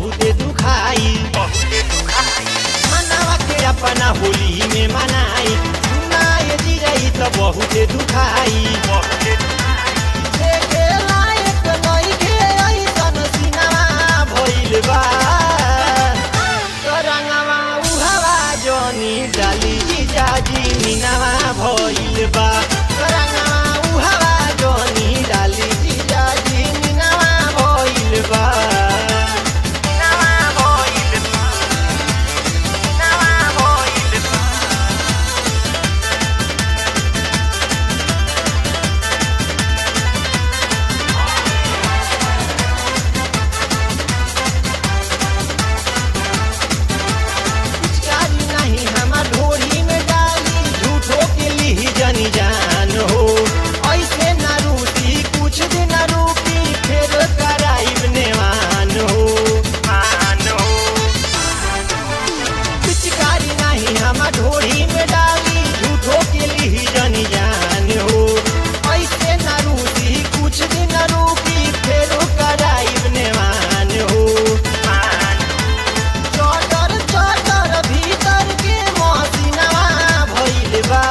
बहुते दुखाई मनावा के अपना होली में मनाई सुनाए जीजाई तो बहुते दुखाई देखे लायक नइखे ऐसन सिनेमा भइल बा तरंगवा उहावा जनी डाली जीजाजी मीनावा भइल बा तरंगवा उहावा जनी डाली जीजाजी मीनावा भइल बा मीनावा भइल बा मीनावा भइल बा पिचकारी नहीं हमार ढोरी में डाली झूठो के ली जनी जान हो ऐसे न रूठी कुछ दिन रूठी फिर कराइब नेवान हो मान हो पिचकारी नहीं हमार ढोरी में डाली झूठो के ली जनी जान हो ऐसे न रूठी कुछ दिन रूठी फिर कराइब नेवान हो मान चटर चटर भीतर के मसिनवा भइल बा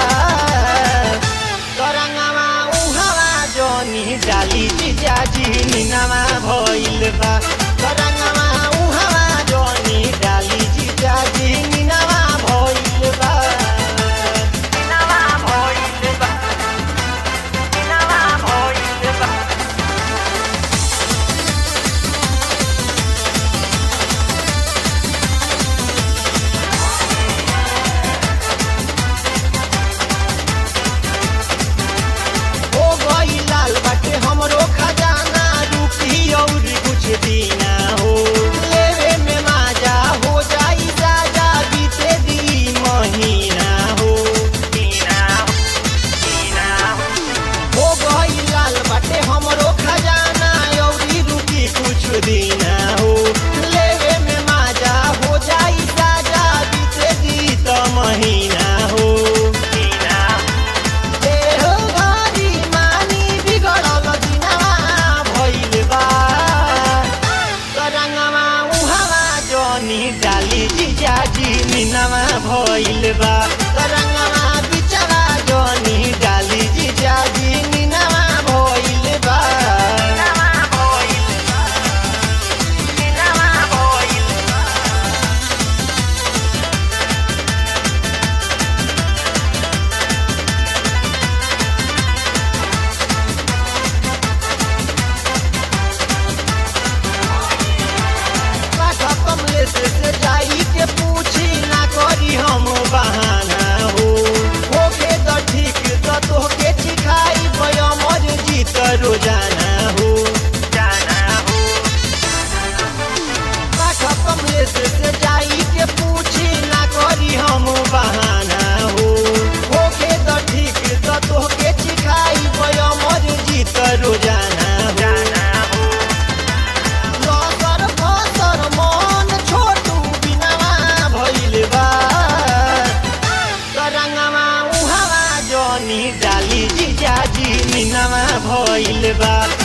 तरंगवा उहावा जनी डाली जिजाजी निनवा भइल बा तरंगवा उहावा जनी डाली जिजाजी निनवा भइल बा निनवा भइल बा निनवा भइल बा हो गई लाल बाटे हमरो खजाना रुकी और कुछ दीना हो लेवे में माजा हो जाई साजा बीते दी महीना हो दीना दीना हो गई लाल बाटे हमरो खजाना और रुकी कुछ दीना हो लेवे में माजा हो जाई साजा बीते दी तो महीना हो दीना देहो घरी मानी बिगड़ल दिनवा भइल बा तरंगवा उहावा जनी डाली जिजाजी मिनवा भइल बा तरंगवा बिचवा जनी डाली जिजाजी मिनवा भइल बा मिनवा भइल बा मिनवा भइल बा काठा कमलेश से जाई के पूछी ना करी हम बहाना हो होके तो ठीक तो तोहके सिखाई बयमर जीत रोजाना हो जाना हो काठा कमलेश से जाई के पूछी ना करी हम बहाना हो होके तो ठीक तो तोहके सिखाई बयमर जीत रोजाना हो जाना हो लसर फसर मन छोटू बिनावा भइल बा तरंगवा उहावा जनी डाली जिजाजी मिनावा भइल बा